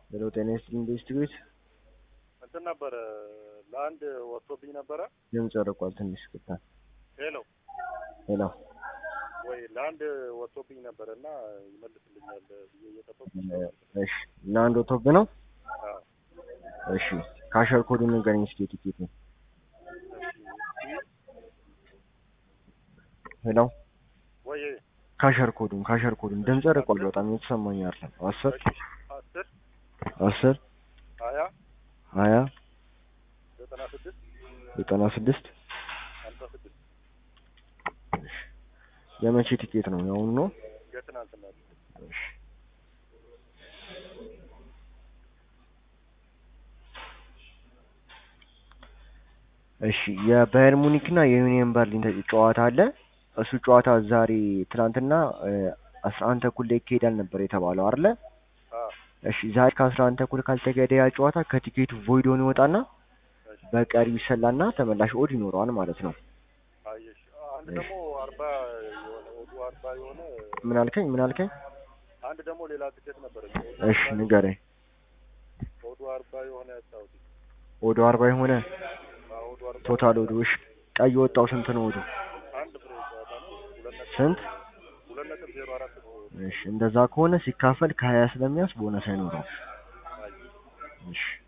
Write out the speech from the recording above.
ሄሎ ጤና ይስጥልኝ ኢንቨስቲጌት እንትን ነበረ ለአንድ ወጥቶብኝ ነበረ። ድምፅ ርቋል ትንሽ ቅጣ ሄሎ ሄሎ ወይ ለአንድ ወጥቶብኝ ነበረ እና ይመልስልኛል ብዬ እየጠበቁ እሺ ለአንድ ወጥቶብህ ነው አዎ። እሺ ካሸር ኮዱን ንገረኝ እስኪ የቲኬት ነው ሄሎ ወይ ካሸር ኮዱን ካሸር ኮዱን ድምፅ ርቋል በጣም የተሰማኝ አይደለም አስር አስር አስር ሀያ ሀያ ዘጠና ስድስት ዘጠና ስድስት ሀምሳ ስድስት የመቼ ቲኬት ነው የአሁኑ ነው የትናንትና እሺ እሺ የባየር ሙኒክ እና የዩኒየን በርሊን ተ- ጨዋታ አለ። እሱ ጨዋታ ዛሬ ትናንትና አስራ አንድ ተኩል ላይ ይካሄዳል ነበር የተባለው አይደለ? አዎ እሺ ዛሬ ከአስራ አንድ ተኩል ካልተካሄደ ያ ጨዋታ ከቲኬቱ ቮይድ ሆኖ ይወጣና እሺ በቀሪው ይሰላና ተመላሽ ኦድ ይኖረዋል ማለት ነው። አየሽ አንድ ደግሞ አርባ የሆነ ወጡ አርባ የሆነ ምን አልከኝ? ምን አልከኝ? አንድ ደግሞ ሌላ ትኬት ነበረ እሺ ንገረኝ። ወዱ አርባ የሆነ ያጣሁት ኦዱ አርባ የሆነ ወዱ አርባ ቶታል ኦዱ እሺ ቀይ ወጣው ስንት ነው ኦዱ? አንድ ፍሬ ጨዋታ ነው ሁለት ነጥብ ስንት? ሁለት ነጥብ ዜሮ አራት ነው እሺ እንደዛ ከሆነ ሲካፈል ከሀያ ስለሚያንስ ቦነስ አይኖረውም። አየሽ እሺ